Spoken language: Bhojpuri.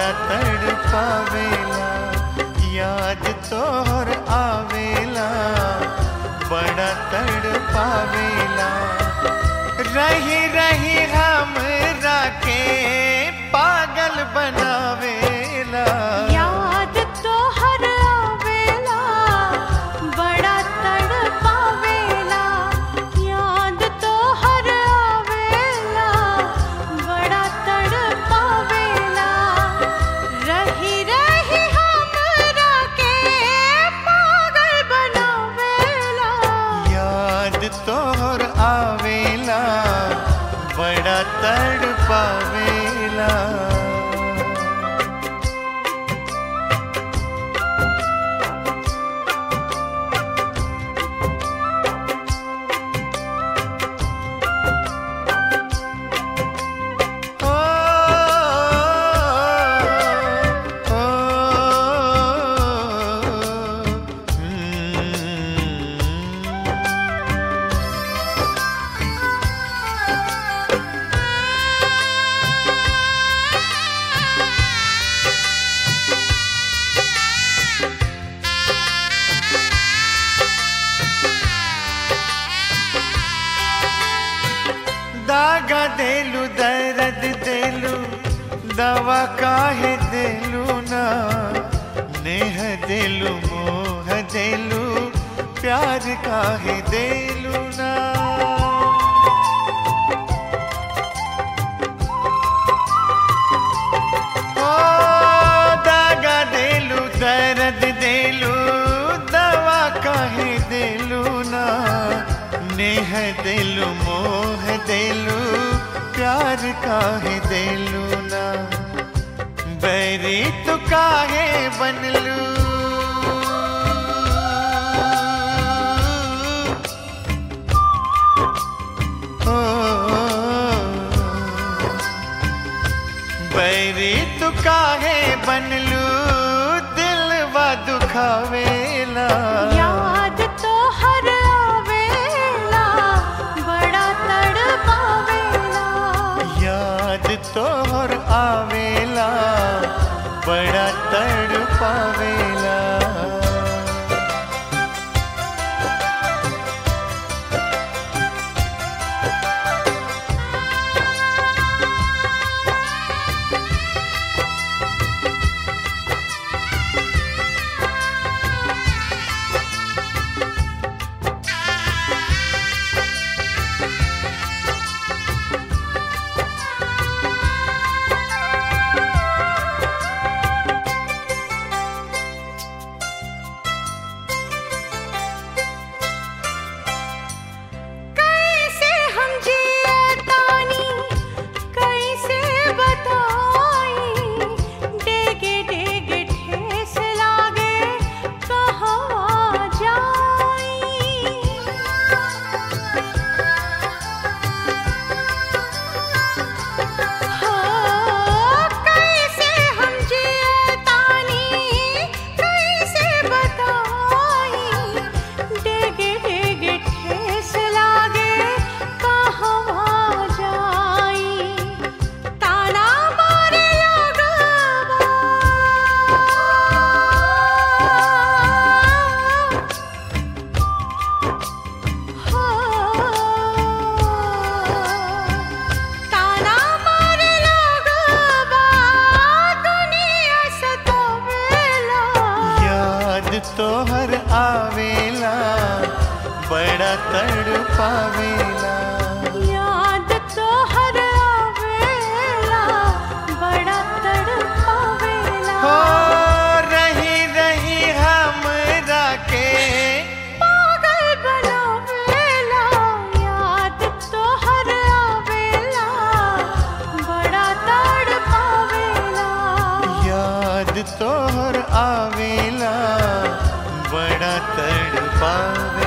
बड़ा तड़ पावेला याद तोहर आवेला बड़ा तड़ पावेला रही रही हम राके पागल बनावेला याद तो हर आवेला बड़ा तड़पावेला याद तो हर आवेला बड़ा तड़पावेला रही रही हमरा के पागल बनावेला याद तोहर आवेला बड़ा तड़ पावेला ओ, ओ, हम्म। दागा देलू दर्द देलू दवा काहे देलू ना नेह देलू मोह देलू प्यार काहे देलू ना ओ दागा देलू दर्द देलू दवा काहे देलू ना नेह देलू मोह देलू प्यार काहे देलू ना बैरी तो काहे बनलू ओ, बैरी तू काहे बनलू दिलवा दुखावेला याद तो हर आवेला बड़ा तड़पावेला याद तोहर आवेला बड़ा तड़ पावेला कैसे हम जियतानी कैसे बताई डेगे डेगे ठेस लागे कहाँ जाई हो कैसे हम जियतानी कैसे बताई डेगे डेगे ठेस लागे कहाँ जाई ताना मारे लगवा ताना मारे लगवा दुनिया सतावेला याद तोहर आवेला बड़ा तड़ पावेला याद तो हर आवेला बड़ा तड़पावेला हो रही रही हम राके पागल बनावेला याद तो हर आवेला बड़ा तड़पावेला याद तोहर आवेला बड़ा तड़ पावेला